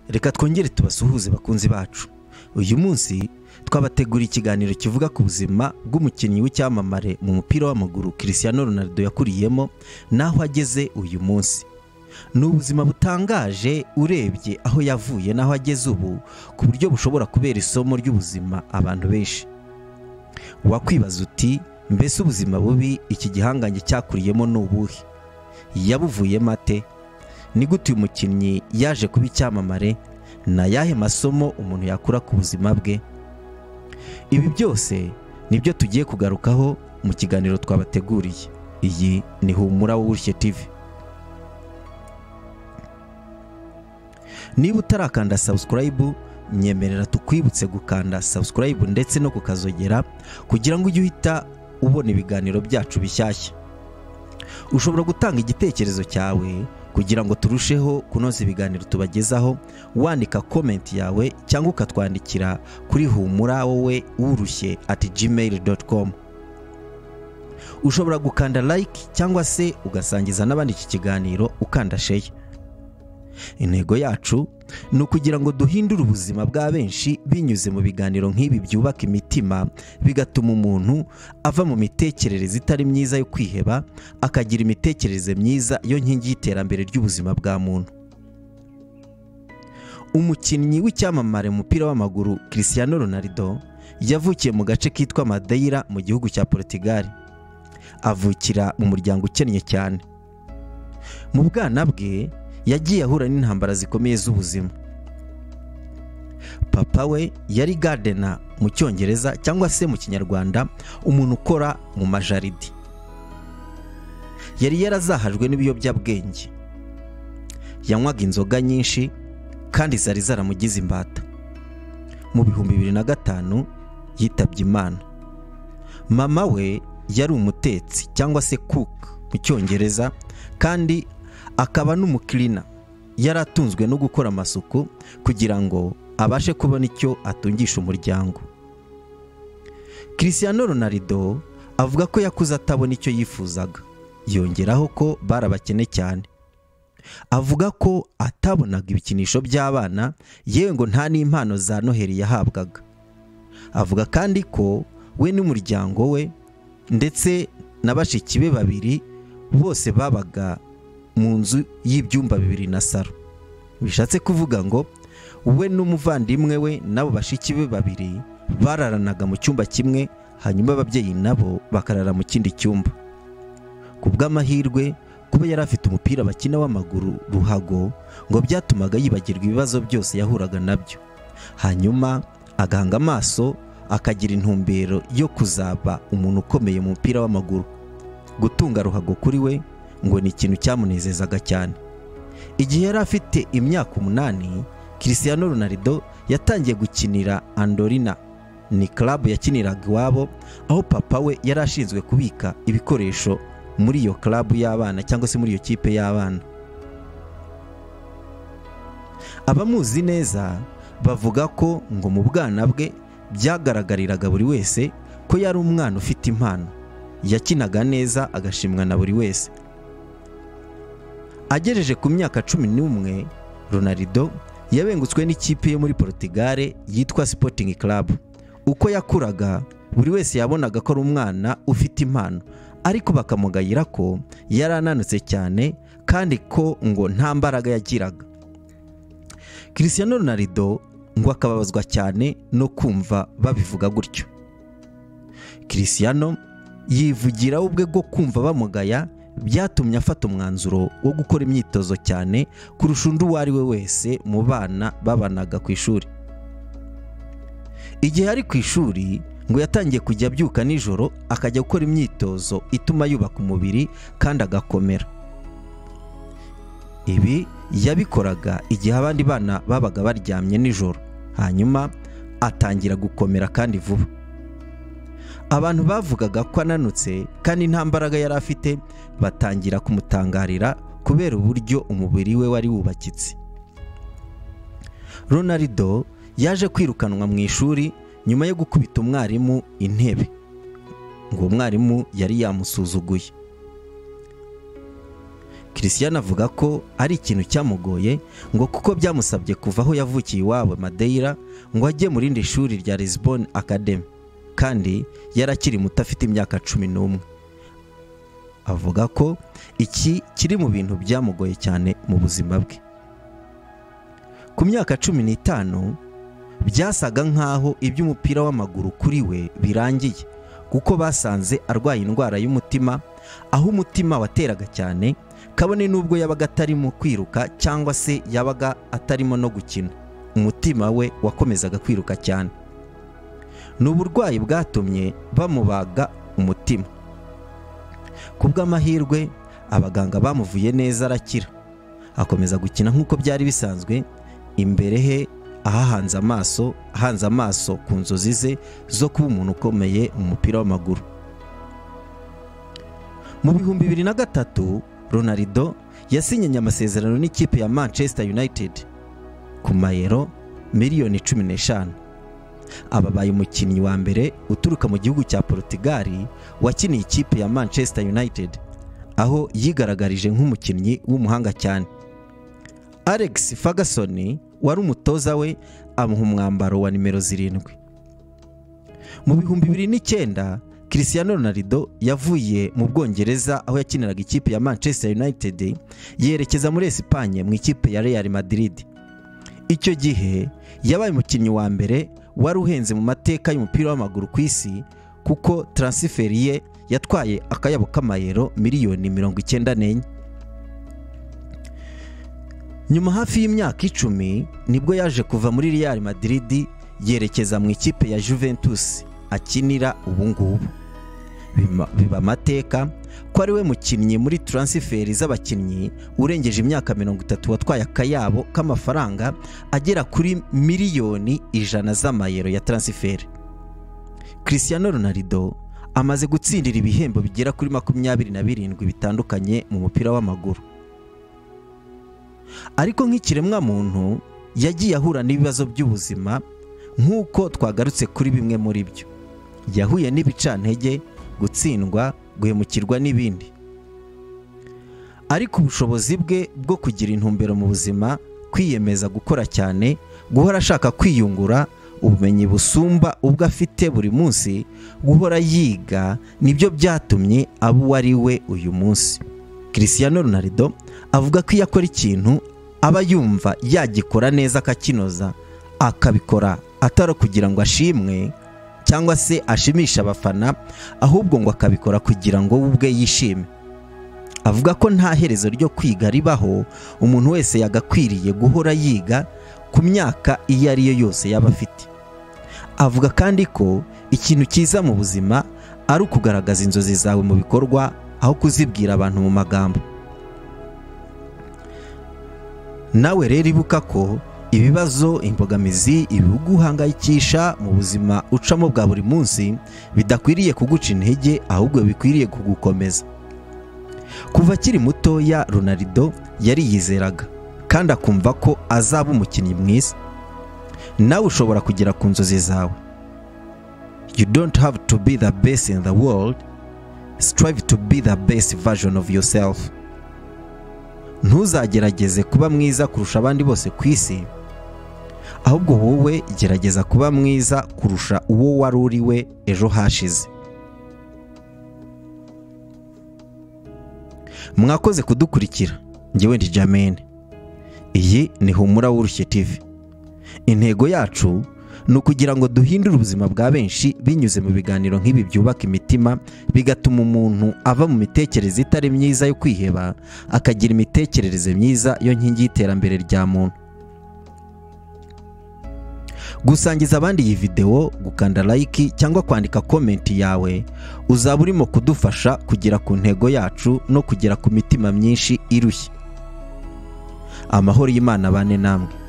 reka twongere tubasuhuze bakunzi bacu uyu munsi twabateguriye ikiganiro kivuga ku buzima bw'umukinnyi w'icyamamare mu mupira w'amaguru Cristiano Ronaldo yakuriyemo n'aho ageze uyu munsi ni ubuzima butangaje urebye aho yavuye n'aho ageze ubu ku buryo bushobora kubera isomo ry'ubuzima abantu benshi wakwibaza uti mbese ubuzima bubi iki gihangange cyakuriyemo ni ubuhe yabuvuyemo ate ni gute uyu mukinnyi yaje kuba icyamamare ni ayahe masomo umuntu yakura ku buzima bwe ibi byose nibyo tugiye kugarukaho mu kiganiro twabateguriye iyi ni humura w'ubushye TV niba utarakanda subscribe nyemerera tukwibutse gukanda subscribe ndetse no kukazogera kugira ngo ujye uhita ubona ibiganiro byacu bishyashya ushobora gutanga igitekerezo cyawe kugira ngo turusheho kunoza ibiganiro tubagezaho wandika komenti yawe cyangwa ukatwandikira kuri humura wowe wurushye ati gmail dot com ushobora gukanda like cyangwa se ugasangiza n'abandi iki kiganiro ukanda share intego yacu ni ukugira ngo duhindure ubuzima bwa benshi binyuze mu biganiro nk'ibi byubaka imitima bigatuma umuntu ava mu mitekerereze itari myiza yo kwiheba akagira imitekerereze myiza yo nkingi y'iterambere ry'ubuzima bwa muntu umukinnyi w'icyamamare mu mupira w'amaguru Cristiano Ronaldo yavukiye mu gace kitwa Madeira mu gihugu cya Portugal avukira mu muryango ukennye cyane mu bwana bwe yagiye ahura n'intambara zikomeye z'ubuzima papa we yari gadena mu cyongereza cyangwa se mu kinyarwanda umuntu ukora mu majaridi yari yarazahajwe n'ibiyobyabwenge yanywaga inzoga nyinshi kandi zari zaramugize imbata mu bihumbi bibiri na gatanu yitabye imana mama we yari umutetsi cyangwa se cook mu cyongereza kandi akaba n'umukirina yari atunzwe no gukora amasuku kugira ngo abashe kubona icyo atungisha umuryango Cristiano Ronaldo avuga ko yakuze atabona icyo yifuzaga yongeraho ko bari abakene cyane avuga ko atabonaga ibikinisho by'abana yewe ngo nta n'impano za noheli yahabwaga avuga kandi ko we n'umuryango we ndetse na bashiki be babiri bose babaga mu nzu y'ibyumba bibiri na saro bishatse kuvuga ngo we n'umuvandimwe we n'abo bashiki be babiri bararanaga mu cyumba kimwe hanyuma ababyeyi nabo bakarara mu kindi cyumba ku bw'amahirwe kuba yari afite umupira bakina w'amaguru ruhago ngo byatumaga yibagirwa ibibazo byose yahuraga nabyo hanyuma agahanga amaso akagira intumbero yo kuzaba umuntu ukomeye mu mupira w'amaguru gutunga ruhago kuri we ngo ni ikintu cyamunezezaga cyane igihe yari afite imyaka umunani Cristiano Ronaldo yatangiye gukinira Andorina ni club yakiniraga iwabo aho papa we yari ashinzwe kubika ibikoresho muri iyo club y'abana cyangwa se muri iyo kipe y'abana abamuzi neza bavuga ko ngo mu bwana bwe byagaragariraga buri wese ko yari umwana ufite impano yakinaga neza agashimwa na buri wese agejeje ku myaka cumi n'umwe Ronaldo yabengutswe n'ikipe yo muri Portugal yitwa Sporting Club uko yakuraga buri wese yabonaga ko ari umwana ufite impano ariko bakamugayira ko yari ananutse cyane kandi ko ngo nta mbaraga yagiraga Cristiano Ronaldo ngo akababazwa cyane no kumva babivuga gutyo Cristiano yivugira ubwe bwo kumva bamugaya byatumye afata umwanzuro wo gukora imyitozo cyane kurusha undi uwo ari we wese mu bana babanaga ku ishuri igihe ari ku ishuri ngo yatangiye kujya abyuka nijoro akajya gukora imyitozo ituma yubaka umubiri kandi agakomera ibi yabikoraga igihe abandi bana babaga baryamye nijoro hanyuma atangira gukomera kandi vuba abantu bavugaga ko ananutse kandi nta mbaraga yari afite batangira kumutangarira kubera uburyo umubiri we wari wubakitse Ronaldo yaje kwirukanwa mu ishuri nyuma yo gukubita umwarimu intebe ngo umwarimu yari yamusuzuguye christian avuga ko ari ikintu cyamugoye ngo kuko byamusabye kuva aho yavukiye iwabo madeira ngo ajye mu rindi shuri rya lisbon academy kandi yari akiri muto afite imyaka cumi n'umwe avuga ko iki kiri mu bintu byamugoye cyane mu buzima bwe ku myaka cumi n'itanu byasaga nk'aho iby'umupira w'amaguru kuri we birangiye kuko basanze arwaye indwara y'umutima aho umutima wateraga cyane kabone n'ubwo yabaga atarimo kwiruka cyangwa se yabaga atarimo no gukina umutima we wakomezaga kwiruka cyane ni uburwayi bwatumye bamubaga umutima ku bw'amahirwe abaganga bamuvuye neza arakira akomeza gukina nk'uko byari bisanzwe imbere he ahahanze amaso ahanze amaso ku nzozi ze zo kuba umuntu ukomeye mu mupira w'amaguru mu bihumbi bibiri na gatatu ronarido yasinyanye amasezerano n'ikipe ya manchester united ku mayero miliyoni cumi n'eshanu ababaye umukinnyi wa mbere uturuka mu gihugu cya Portugal wakiniye ikipe ya manchester united aho yigaragarije nk'umukinnyi w'umuhanga cyane alex ferguson wari umutoza we amuha umwambaro wa nimero zirindwi mu bihumbi bibiri n'icyenda christiano ronaldo yavuye mu bwongereza aho yakiniraga ikipe ya manchester united yerekeza muri esipanye mu ikipe ya real madrid icyo gihe yabaye umukinnyi wa mbere wari uhenze mu mateka y'umupira w'amaguru ku isi kuko taransiferi ye yatwaye akayabo k'amayero miliyoni mirongo icyenda n'enye nyuma hafi y'imyaka icumi nibwo yaje kuva muri real madrid yerekeza mu ikipe ya juventus akinira ubu ngubu biba amateka ko ari we mukinnyi muri taransiferi z'abakinnyi urengeje imyaka mirongo itatu watwaye akayabo k'amafaranga agera kuri miliyoni ijana z'amayero ya taransiferi christiano ronaldo amaze gutsindira ibihembo bigera kuri makumyabiri na birindwi bitandukanye mu mupira w'amaguru ariko nk'ikiremwamuntu yagiye ahura n'ibibazo by'ubuzima nk'uko twagarutse kuri bimwe muri byo yahuye n'ibicantege gutsindwa guhemukirwa n'ibindi ariko ubushobozi bwe bwo kugira intumbero mu buzima kwiyemeza gukora cyane guhora ashaka kwiyungura ubumenyi busumba ubwo afite buri munsi guhora yiga nibyo byatumye aba uwo ari we uyu munsi christian ronaldo avuga ko iyo akora ikintu aba yumva yagikora neza akakinoza akabikora atari kugira ngo ashimwe cyangwa se ashimisha abafana ahubwo ngo akabikora kugira ngo we ubwe yishime avuga ko nta herezo ryo kwiga ribaho umuntu wese yagakwiriye guhora yiga ku myaka iyo ari yo yose yaba afite avuga kandi ko ikintu cyiza mu buzima ari ukugaragaza inzozi zawe mu bikorwa aho kuzibwira abantu mu magambo nawe rero ibuka ko ibibazo imbogamizi ibihugu uhangayikisha mu buzima ucamo bwa buri munsi bidakwiriye kuguca intege ahubwo bikwiriye kugukomeza kuva akiri mutoya ronaldo yariyizeraga kandi akumva ko azaba umukinnyi mwiza nawe ushobora kugera ku nzozi zawe you don't have to be the best in the world strive to be the best version of yourself ntuzagerageze kuba mwiza kurusha abandi bose ku isi ahubwo wowe gerageza kuba mwiza kurusha uwo wari uri we ejo hashize mwakoze kudukurikira ngewe ndi jamene iyi ni humura w'urushye TV intego yacu ni ukugira ngo duhindure ubuzima bwa benshi binyuze mu biganiro nk'ibi byubaka imitima bigatuma umuntu ava mu mitekerereze itari myiza yo kwiheba akagira imitekerereze myiza yo nkingi y'iterambere rya muntu gusangiza abandi iyi videwo gukanda like cyangwa kwandika komenti yawe uzaba urimo kudufasha kugera ku ntego yacu no kugera ku mitima myinshi irushye amahoro y'imana bane namwe